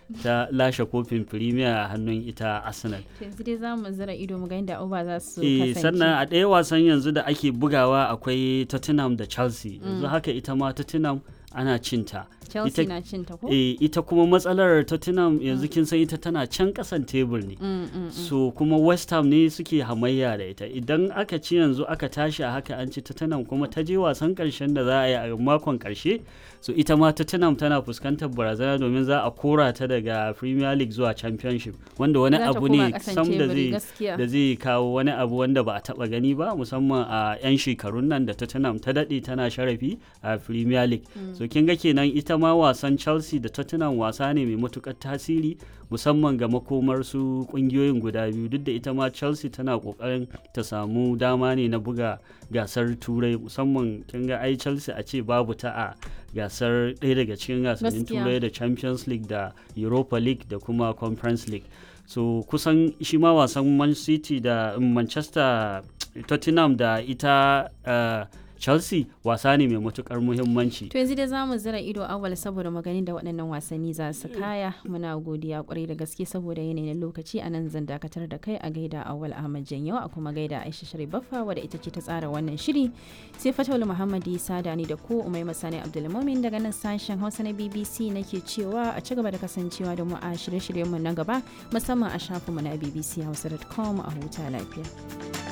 ta lashe kofin premier a hannun ita arsenal yanzu dai za mu zira ido mu ga inda abubuwa za su Eh, kasance sannan a ɗaya wasan yanzu da ake bugawa akwai tottenham da chelsea yanzu haka ita ma tottenham ana cinta chelsea ita- na cin ta ko Eh, ita kuma matsalar tottenham yanzu kin san ita tana can ƙasan tebur ne Mm, mm, mm. so kuma west ham ne suke hamayya da ita idan aka ci yanzu aka tashi a haka an ci tottenham kuma ta je wasan karshen da za a yi a makon karshe so ita ma tottenham tana fuskantar barazana domin za a kora ta daga premier league zuwa championship wanda wani Za ta abu koma ne ƙasan sam da teburi, zai gaskiya. da zai kawo wani abu wanda ba a taba gani ba musamman a 'yan shekarun nan da tottenham ta daɗe tana sharafi a premier league so kin ga kenan ita ma wasan chelsea da tottenham wasa ne mai matukar tasiri musamman ga makomar su kungiyoyin guda biyu duk da ita ma chelsea tana kokarin ta samu dama ne na buga gasar turai musamman kin ga ai chelsea a ce babu ta a gasar ɗaya daga cikin gasannin Gaskiya. turai da champions league da europa league da kuma conference league so kusan shi ma wasan man city da um, manchester tottenham da ita uh, chelsea wasa ne mai matukar muhimmanci To yanzu dai za mu zira ido awal saboda maganin da waɗannan wasanni za su kaya muna godiya kwarai da gaske saboda yanayin lokaci a nan zan dakatar da kai a gaida awal Ahmad Janyo a kuma gaida Aisha Sharif Baffa wadda ita ce ta tsara wannan shiri sai Fatawul Muhammad Isa da ni da ku Umai Masani Abdulmumin daga nan sashen Hausa na BBC nake cewa a ci gaba da kasancewa da mu a shirye-shiryenmu na gaba musamman a shafinmu na bbchausa.com a huta lafiya.